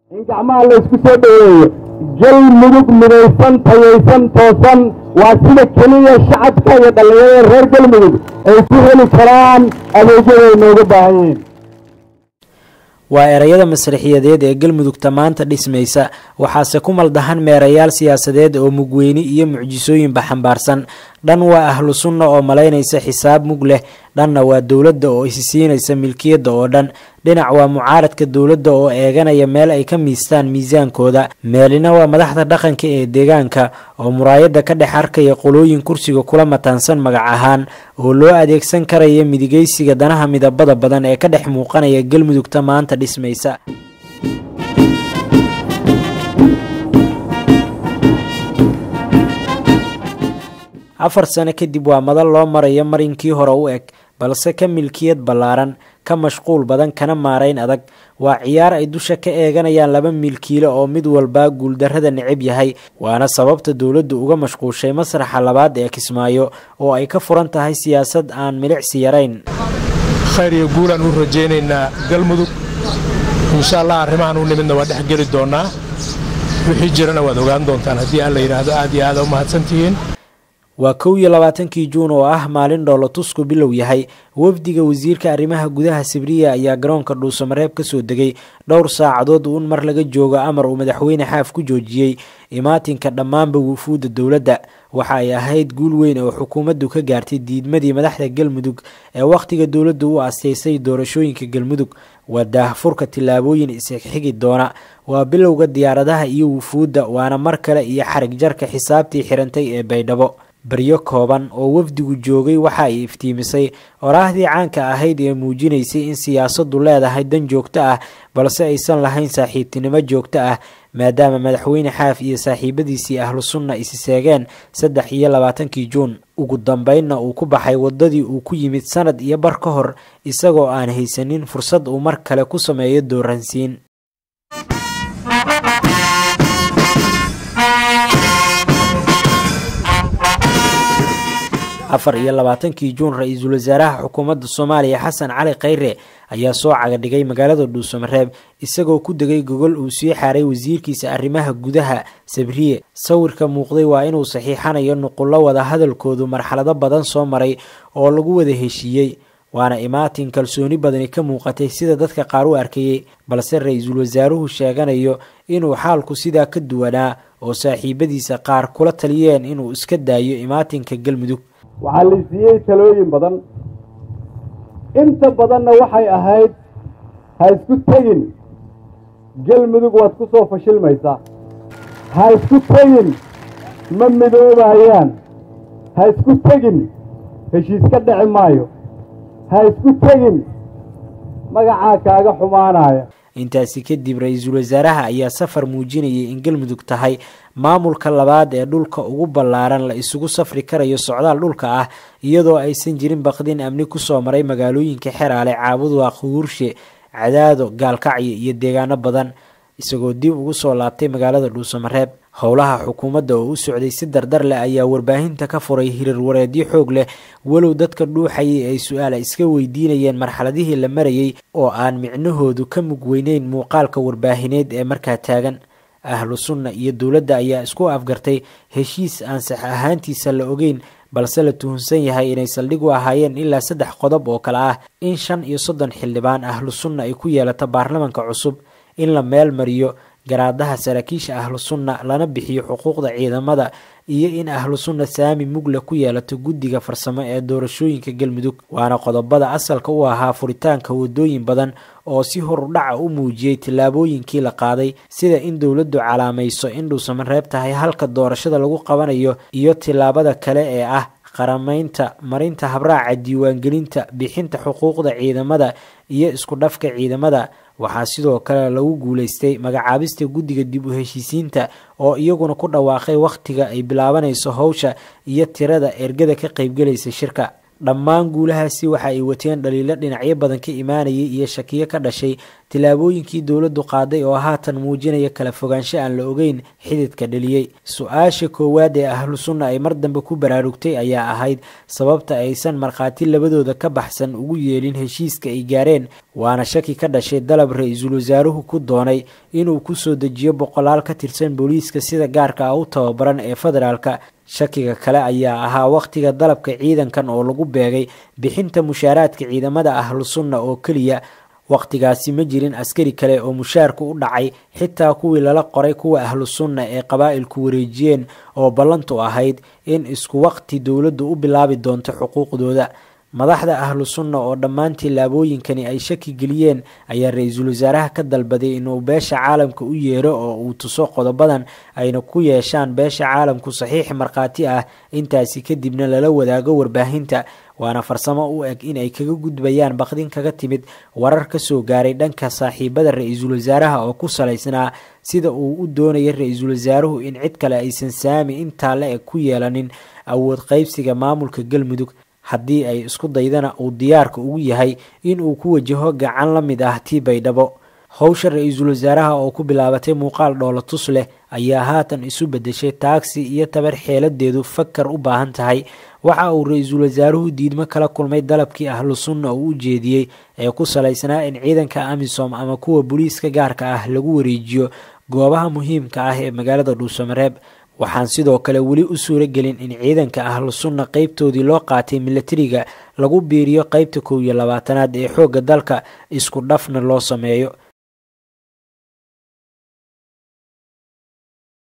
in gacmaha laysku soo dhoweeyo galmudug midaysan tayaysan toosan waa sida keliya shacabka iyo dhallinyarada reer galmudug ay ku heli karaan adeegyada ay nooga baahan yihiin waa erayada masraxiyadeed ee galmudugta maanta dhismaysa waxaase ku maldahan meerayaal siyaasadeed oo mugweyni iyo mucjisooyinba xambaarsan dhan waa ahlu sunna oo malaynaysa xisaab mug leh dhanna waa dowladda oo isi siinaysa milkiyadda oo dhan dhinac waa mucaaradka dowladda oo eeganaya meel ay ka miistaan miisaankooda meelina waa madaxda dhaqanka ee deegaanka oo muraayadda ka dhex arkaya qolooyin kursiga kula mataansan magac ahaan oo loo adeegsan karaya midigaysiga danaha midabada badan ee ka dhex muuqanaya galmudugta maanta dhismaysa afar sano kadib waa madal loo marayo marinkii hore u eg balse ka milkiyad ballaaran ka mashquul badan kana maarayn adag waa ciyaar ay dusha ka eeganayaan laba milkiile oo mid walbaa guuldarrada necab yahay waana sababta dowladdu uga mashquushay masraxa labaad ee kismaayo oo ay ka furan tahay siyaasad aan milicsi yarayn khayr iyo guulaan u rajaynaynaa galmudug insha allah arrimahan u nimidna waa dhex geli doonnaa wixii jirana waad ogaan doontaan haddii alla yidhaahdo aad iyo aada u mahadsantihiin waa kow iyo labaatankii juun oo ah maalin dhoolotusku bilow yahay wafdiga wasiirka arrimaha gudaha sibriya ayaa garoonka dhuusamareeb ka soo degay dhowr saacadood uun mar laga joogo amar uu madaxweyne xaaf ku joojiyey imaatinka dhammaanba wufuudda dowladda waxa ay ahayd guul weyn oo xukuumaddu ka gaartay diidmadii madaxda galmudug ee wakhtiga dowladdu u asteysay doorashooyinka galmudug waa daahfurka tillaabooyin isxigi doona waa bilowga diyaaradaha iyo wufuudda waana mar kale iyo xarig jarka xisaabtii xirantay ee baydhabo baryo kooban oo wafdigu joogay waxa ay iftiimisay oraahdii caanka ahayd ee muujinaysay in siyaasaddu leedahay dan joogto ah balse aysan lahayn saaxiibtinimo joogto ah maadaama madaxweyne xaaf iyo saaxiibadiisii ahlu sunna isi seegeen saddex iyo labaatankii juun ugu dambeynna uu ku baxay waddadii uu ku yimid sanad iyo bar ka hor isagoo aan haysanin fursad uu mar kale ku sameeyo dooransiin afar iyo labaatankii juun ra-iisul wasaaraha xukuumadda soomaaliya xasan cali khayre ayaa soo cagadhigay magaalada dhuusamareeb isagoo ku degay gogol uu sii xaaray wasiirkiisa arrimaha gudaha sabriye sawirka muuqday waa inuu saxiixanayo nuqullo wada hadalkoodu marxalado badan soo maray oo lagu wada heshiiyey waana imaatin kalsooni badani ka muuqatay sida dadka qaar u arkayey balse ra-iisul wasaaruhu sheeganayo inuu xaalku sidaa ka duwanaa oo saaxiibadiisa qaar kula taliyeen inuu iska daayo imaatinka galmudug waxaa la siiyey talooyin badan inta badanna waxay ahayd ha isku tegin galmudug waad ku soo fashilmaysaa ha isku tegin ma midoobayaan ha isku tegin heshiis ka dhici maayo ha isku tegin magacaa kaaga xumaanaya intaasi kadib ra-iisul wasaaraha ayaa safar muujinayay in galmudug tahay maamulka labaad ee dhulka ugu ballaaran la isugu safri karayo socdaal dhulka ah iyadoo aysan jirin baqdin amni kusoo maray magaalooyinka xeraale caabuduwaaq huurshe cadaado gaalkacyo iyo deegaano badan isagoo dib ugu soo laabtay magaalada dhuusamareeb howlaha xukuumadda oo u socday si dardar leh ayaa warbaahinta ka furay hirar wareedyo xoog leh walow dadka dhuuxayay ay su-aala iska weydiinayeen marxaladihii la marayay oo aan micnahoodu ka mug weyneyn muuqaalka warbaahineed ee markaa taagan ahlu sunna iyo dowladda ayaa isku afgartay heshiis aan sax ahaantiisa la ogeyn balse la tuhunsan yahay inay saldhig u ahaayeen ilaa saddex qodob oo kale ah in shan iyo soddon xildhibaan ahlu sunna ay ku yeelato baarlamanka cusub in la meel mariyo garaadaha saraakiisha ahlu sunna lana bixiyo xuquuqda ciidamada iyo in ahlu sunna saami mugle ku yeelato guddiga farsamo ee doorashooyinka galmudug waana qodobada asalka u ahaa furitaanka wadooyin badan oo si horudhaca u muujiyey tillaabooyinkii la qaaday sida in dowladdu calaamayso in dhuusamareeb tahay halka doorashada lagu qabanayo iyo tillaabada kale ee ah qaramaynta marinta habraaca diiwaangelinta bixinta xuquuqda ciidamada iyo isku dhafka ciidamada waxaa sidoo kale lagu guuleystay magacaabista guddiga dib u heshiisiinta oo iyaguna ku dhawaaqay wakhtiga ay bilaabanayso howsha iyo tirada ergada ka qaybgelaysa shirka dhammaan guulahaasi waxa ay wateen dhaliilo dhinacyo badan ka imaanayay iyo shakiyo ka dhashay tillaabooyinkii dowladdu qaaday oo haatan muujinaya kala fogaansho aan la ogeyn xididka dheliyey su-aasha koowaad ee ahlu sunna ay mar dambe ku baraarugtay ayaa ahayd sababta aysan markhaati labadooda ka baxsan ugu yeelin heshiiska ay gaareen waana shaki ka dhashay dalab ra-iisul wasaaruhu ku doonay inuu ku soo dejiyo boqolaal ka tirsan booliiska sida gaarka ah u tababaran ee federaalka shakiga kale ayaa ahaa wakhtiga dalabka ciidankan oo lagu beegay bixinta mushaaraadka ciidamada ahlu sunna oo keliya wakhtigaasi ma jirin askari kale oo mushaarku u dhacay xitaa kuwii lala qoray kuwa ahlu sunna ee qabaa'ilku wareejiyeen oo ballantu ahayd in isku waqti dowladdu u bilaabi doonto xuquuqdooda madaxda ahlu sunna oo dhammaan tillaabooyinkani ay shaki geliyeen ayaa ra-iisul wasaaraha ka dalbaday inuu beesha caalamka u yeero oo uu tuso qodobadan ayna ku yeeshaan beesha caalamku saxiix markhaati ah intaasi kadibna lala wadaago warbaahinta waana farsamo u eg in ay kaga gudbayaan baqdin kaga timid warar ka soo gaaray dhanka saaxiibada ra-iisul wasaaraha oo ku salaysnaa sida uu u doonaya ra-iisul wasaaruhu in cid kale aysan saami intaa la eg ku yeelanin awood qaybsiga maamulka galmudug haddii ay isku daydana uu diyaarka ugu yahay in uu ku wajaho gacan la mid ah tii baydhabo howsha ra-iisul wasaaraha oo ku bilaabatay muuqaal dhoola tus leh ayaa haatan isu bedeshay taagsi iyo tabar xeeladeedu fakar u baahan tahay waxa uu ra-iisul wasaaruhu diidmo kala kulmay dalabkii ahlu sunna uu u jeediyey ee ku salaysnaa in ciidanka amisom ama kuwa booliiska gaarka ah lagu wareejiyo goobaha muhiimka ah ee magaalada dhuusamareeb waxaan sidoo kale weli u suuro gelin in ciidanka ahlu sunna qeybtoodii loo qaatay milatariga lagu biiriyo qeybta kow iyo labaatanaad ee xoogga dalka isku dhafna loo sameeyo